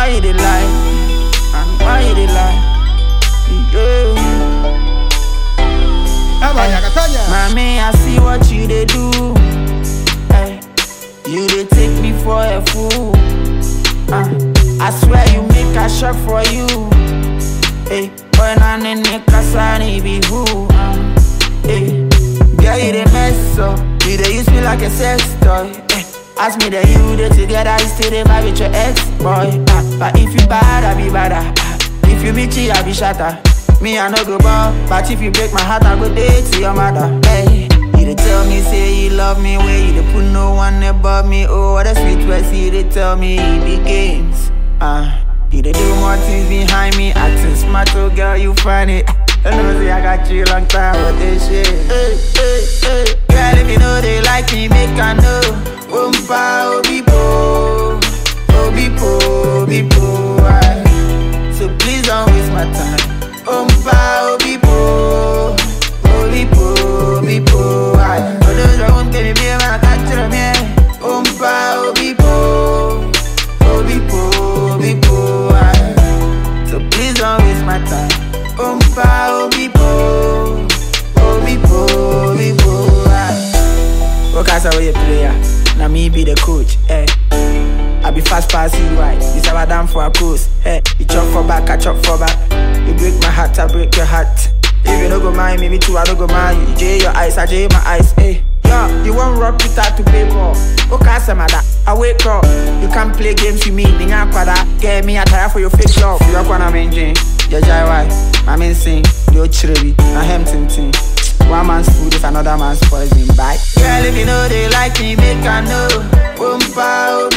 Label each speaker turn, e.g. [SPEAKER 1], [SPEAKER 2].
[SPEAKER 1] why you dey lie? And why you dey lie? Yeah.
[SPEAKER 2] Eba yakatanya.
[SPEAKER 1] Mommy, I see what you dey do. Hey, you dey take me for a fool. Uh, I swear you make a shock for you. Hey, when I'm in the casa, be who? Uh, hey, girl, you dey mess up. You dey use me like a sex toy. Hey, ask me that you dey together, you still dey vibe with your ex boy. Uh, but if you bad, I be badder. Uh, if you bitchy, I be shatter. Me, I no go ball, but if you break my heart, I go date to your mother. Hey, you dey tell me say you love me, where you dey put no one above me. Oh, what a sweet words you dey tell me the games. Uh, you dey do more things behind me, acting smart, oh girl, you funny. I know say I got you long time with this shit. Hey, hey, hey. Girl, if you know they like me, make I know. Oompa, obipo, obipo, obipo. aye. So please don't waste my time. Oompa, obipo, obipo, obipo. aye. For those that won't get me, be a man, I can't tell me. Oompa, obipo, obipo, obipo. aye. So please don't waste my time. Oompa, obipo, obipo, obipo. aye. What kind of way you player? Now me be the coach. Eh. I be fast pass you right. You say I down for a post. Hey, you chop for back, I chop for back. You break my heart, I break your heart. If you no go mind me, me too, I don't go mind you. Jay your eyes, I jay my eyes. Hey, yo, you want rock Peter to play ball? Okay, some of that. I wake up. You can't play games with me. Ninga kwada. Get me a tire for your fake love. You are gonna maintain. Yeah, jai why? My main sing. Yo, chiribi. I hem ting ting. One man's food is another man's poison. Bye. Girl, if you know they like me, make I know. Oompa,